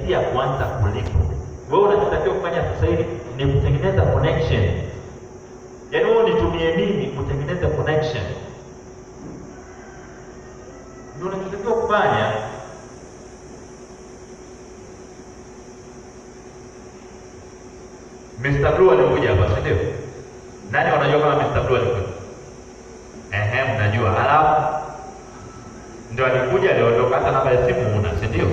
inakaribia kuanza kulipo. Wewe unachotakiwa kufanya sasa hivi ni kutengeneza connection, yaani wewe unitumie mimi kutengeneza connection, ndio unachotakiwa kufanya. Mr. Blue alikuja hapa, si ndio? Nani wanajua kama Mr. Blue alikuja? Ehe, mnajua. Halafu ndio alikuja, aliondoka, hata namba ya simu una, si ndio?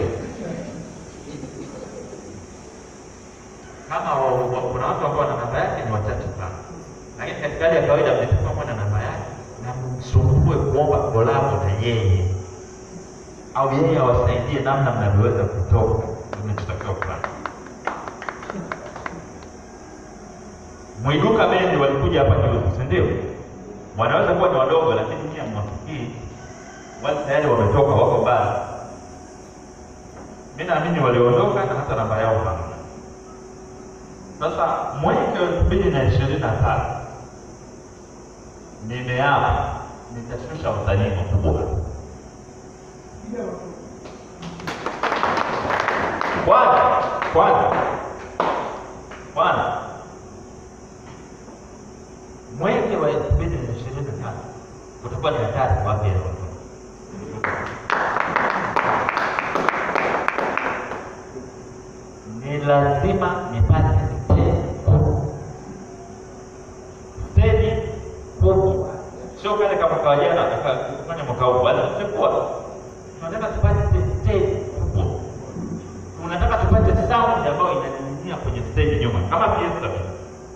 Kama wa- wa- kuna watu ambao wana namba yake ni wachache sana, lakini katika hali ya kawaida mnatakiwa kuwa na namba yake na msumbue kuomba kolabo na yeye, au yeye awasaidie namna mnavyoweza kutoka. Ndio mnachotakiwa kufanya. Mwiduka bendi walikuja hapa juzi, si ndio? Wanaweza kuwa ni wadogo, lakini nyie hamwafikii. Wale tayari wametoka, wako mbali. Mi naamini waliondoka na hata namba yao hamna. Sasa mwaka elfu mbili na ishirini na tatu nimeapa nitashusha wasanii wakubwa. Kwanza kwanza kwanza mwenge wa elfu mbili na ishirini na tatu utakuwa ni hatari kwa afya ya watoto. Ni lazima nipate steji kubwa, steji kubwa, sio kale kama kawajana kufanya mwaka huu, bali sikuwa tunataka tupate steji kubwa, tunataka tupate sound ambayo inaning'inia kwenye steji nyuma kama fiesta vile.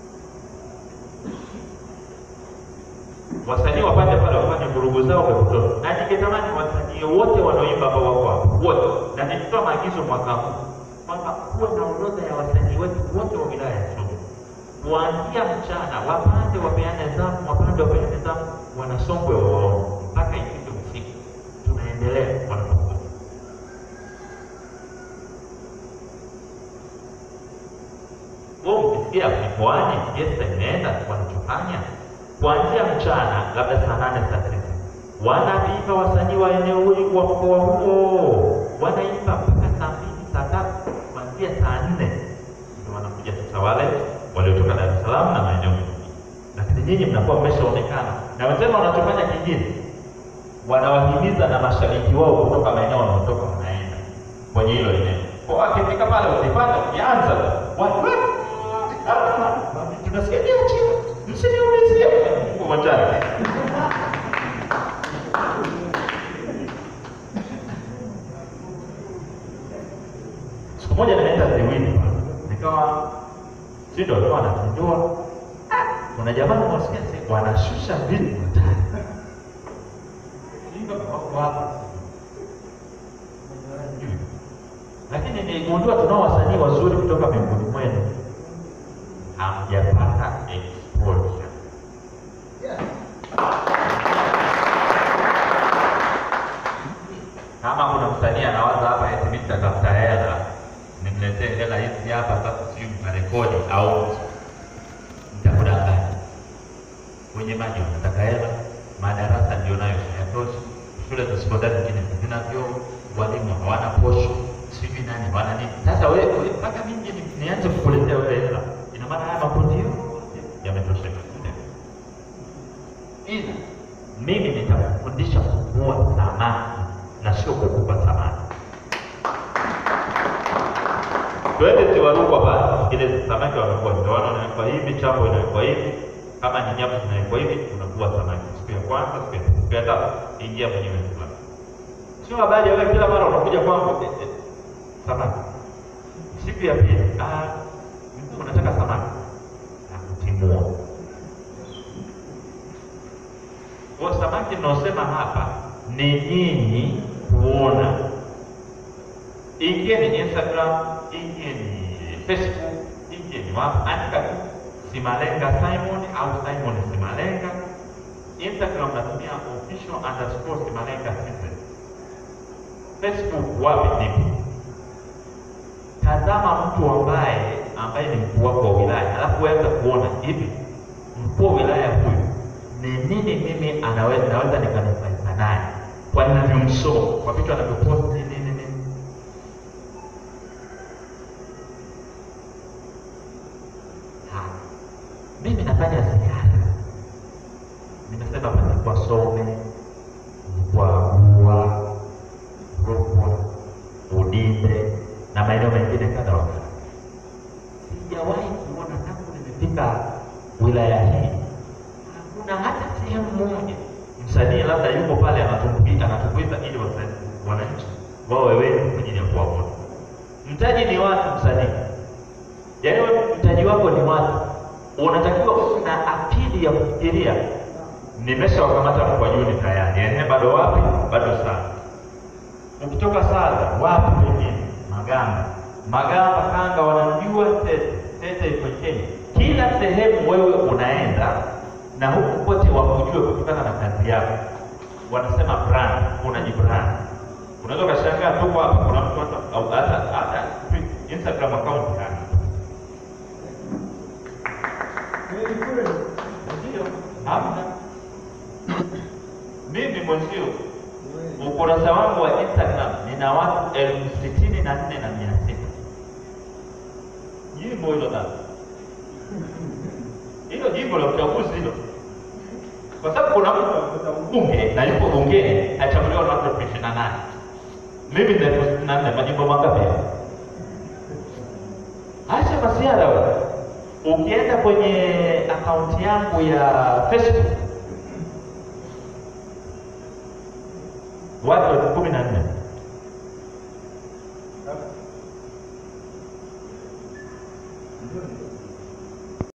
wasanii wapate pale wafanye vurugu zao vya kutosha, na ningetamani wasanii wote wanaoimba ambao wako hapo wote, na nilitoa maagizo mwaka huu kwamba kuwe na orodha ya wasanii wetu wote wa wilaya ya Songwe, kuanzia mchana wapande wapeane zamu, wapande wapeane zamu, wanasongwe waone mpaka ifike usiku, tunaendelea wanapokuwa wewe ukisikia mikoani fiesta imeenda wanachofanya kuanzia mchana labda saa nane saa tisa wanaimba wasanii wa eneo hili wa mkoa huo wanaimba mpaka saa mbili saa tatu kuanzia saa nne ndio wanakuja sasa wale waliotoka Dar es Salaam na maeneo mengine, lakini nyinyi mnakuwa mmeshaonekana na wenzenu wanachofanya kingine, wanawahimiza na mashabiki wao kutoka maeneo wanaotoka wanaenda kwenye hilo eneo, kwa wakifika pale wakipata ukianza watu tunasikia chini msiniulizie uwanjani. Siku moja nimeenda Ziwini pale, nikawa si ndio alikuwa anazindua, kuna jamaa nawasikia si wanashusha vitu hatari, Sijui kama wako hapa. lakini niligundua tunao wasanii wazuri kutoka miongoni mwenu hamjapata exposure. Kama kuna msanii anawaza hapa eti mimi nitatafuta hela, nimletee hela hizi hapa sasa, sijui mtarekodi au nitakudanganya. Wenye maji wanataka hela, madarasa ndio nayo hayatoshi, shule za sekondari nyingine hazina vyoo, walimu hawana posho, sijui nani hawana nini. Sasa wewe mpaka mimi ni- nianze kukuletea wewe hela, ina maana haya makundi yote yametosheka. Ila mimi nitakufundisha kuvua samaki na sio kukupa samaki. Twende Tiwarukwa basi, ile samaki wamekuwa ndoano, inawekwa hivi, chambo inawekwa hivi, kama ni nyama zinawekwa hivi, unavua samaki siku ya kwanza, siku ya pili, siku ya tatu, ingia mwenyewe kula. Sio habari ya wewe kila mara unakuja kwangu eh, eh, samaki. Siku ya pili, ah, mtu unataka samaki, nakutimua. Kwa samaki ninaosema hapa ni nyinyi kuona, ingieni Instagram, ingieni Facebook, ingieni wapi, andika tu Simalenga Simon au Simon Simalenga. Instagram natumia official underscore Simalenga Season. Facebook wapi nipo? Tazama mtu ambaye ambaye ni mkuu wako wa wilaya, alafu weza kuona hivi mkuu wa wilaya huyu ni nini mimi anaweza naweza nikanufaika naye kwa ninavyomsoma kwa vitu anavyoposti nini nini. wanafanya ziara. Nimesema palikuwa Some, kwa Bua, Rukwa, Udinde na maeneo mengine kadha wa kadha. Sijawahi kuona tangu nimefika wilaya hii, hakuna hata sehemu moja msanii labda yuko pale anatumbuika anatumbuiza ili wasanii- wananchi wawe wengi kwa ajili ya kuwaona. Mtaji ni watu, msanii yaani wewe mtaji wako ni watu, unatakiwa uwe na akili ya kufikiria. Nimeshawakamata Mkwajuni tayari, ehe, bado wapi? Bado sana. Ukitoka Saga wapi pengine? Magamba, Magamba, Kanga wanajua Tete, Tete iko Kenya. Kila sehemu wewe unaenda na huku kote wakujue kutokana na kazi yako. Wanasema brand, unajibrand. Unaweza ukashangaa tuko hapa, kuna mtu hata au hata hata Instagram account hana Ndio, hamna. Mimi mwenzio ukurasa wangu wa Instagram nina watu elfu sitini na nne na mia sita. Jimbo hilo baba, hilo jimbo la uchaguzi hilo, kwa sababu kuna mtu bunge na yuko bungeni achaguliwa na watu elfu ishirini na nane. Mimi nina elfu sitini na nne, majimbo mangapi hayo? Acha masiara wewe. Ukienda kwenye akaunti yangu ya Facebook watu elfu kumi na nne